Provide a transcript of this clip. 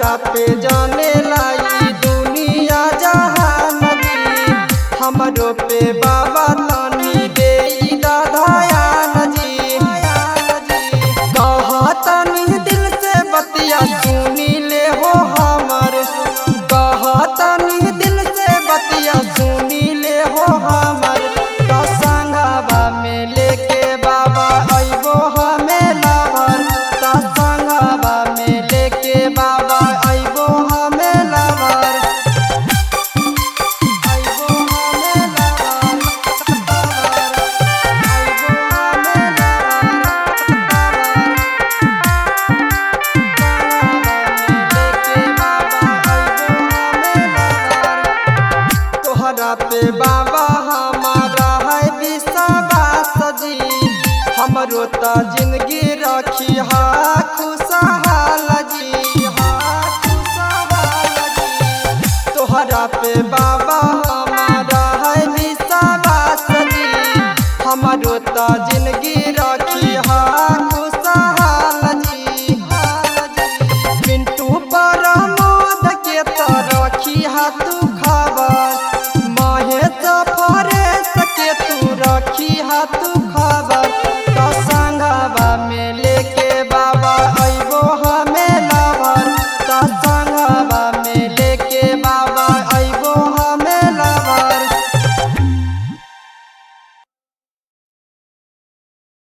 तोहरा पे जाने लाई दुनिया जहान जी हमरो पे बाबा तनी दे दाधायान जी कहतनी दिल से बतिया सुनी ले हो हमर कहतनी दिल से बतिया सुनी ले हो हमर तो संगवा में लेके बाबा अइबो हमें लवर तो संगवा में लेके बाबा अइबो हमें लवर अइबो हमें लवर अइबो हमें लवर तोहरा पे बाबा हमारा है विश्वास जी हमरो त जिंदगी रखी हा खुशहाल जी हा खुशहाल जी तोहरा पे